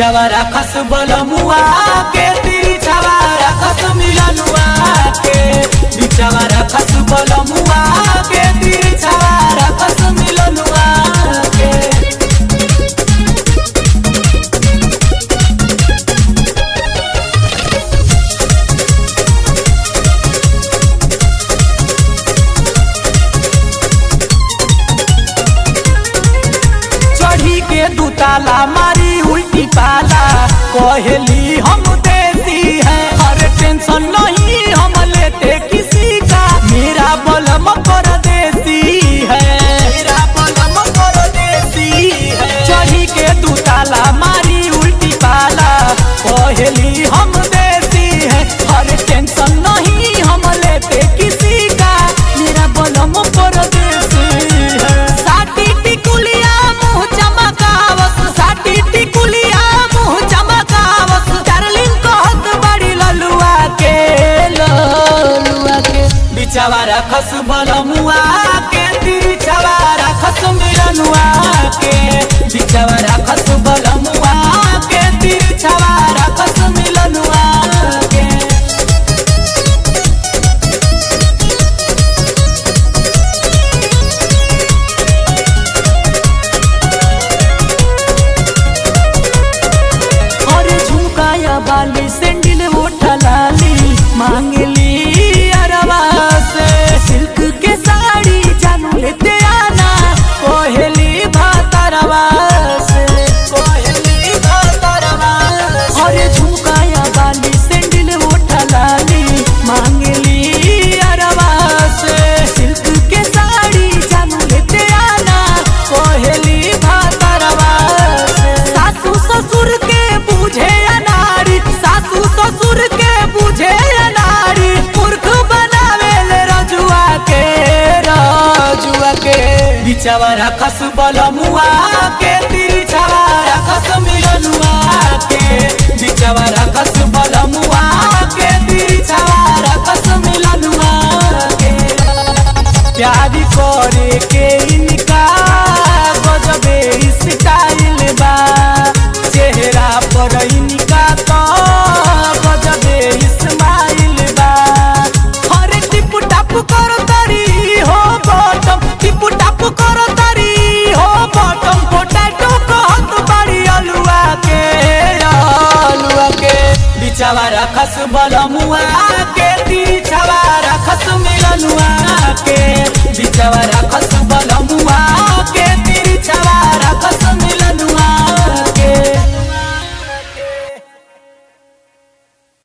बिचवा रखस बलमुआ के तिरछवा रखस मिलनुआ के बिचवा रखस बलमुआ के तिरछवा रखस मिलनुआ के चढ़ी के दुताला मारी उल्टी पाला कहली हम देती है हर टेंशन नहीं हम लेते किसी का मेरा बलम कर देती है मेरा बलम कर देती है चढ़ी के दुताला मारी उल्टी पाला कहली हम देती है हर टेंशन नहीं हम लेते किसी का मेरा बलम कर देती है साटी टिकुलिया मुंह चमकावस साटी टिकुलिया मुंह चमकावस डार्लिंग कहत बड़ी ललुआ के ललुआ के बिचवा रखस बलमुआ के तिरछवा रखस मिलनुआ के बिचवा रखस बलमुआ के तिरछवा रखस मिलनुआ के और झुमकाया बाली सैंडल उठलाली मांगली अरवा से सिल्क के साड़ी जानू लेते आना कोहली भातरवा से कोहली भातरवा और झुमकाया बाली सैंडल उठलाली मांगली अरवा से सिल्क के साड़ी जानू लेते आना कोहली भातरवा से सासू ससुर के बुझे अनारी सासू ससुर के बुझे अनारी मूर्ख बनावे ले रजुआ के रजुआ के बिचवा रखस बलमुआ के तिरछवा रखस मिलनुआ के बिचवा रखस बलमुआ के तिरछवा रखस मिलनुआ के प्यार करे के इनका गजबे स्टाइल बा चेहरा पर इनका तो गजबे स्माइल बा हरे टिप टाप करो तारी हो बॉटम टिप टाप करो तारी हो बॉटम पोटैटो कहत बड़ी अलुआ के अलुआ के बिचवा रखस बलमुआ के तिरछवा रखस मिलनुआ के बिचवा रखस बलमुआ के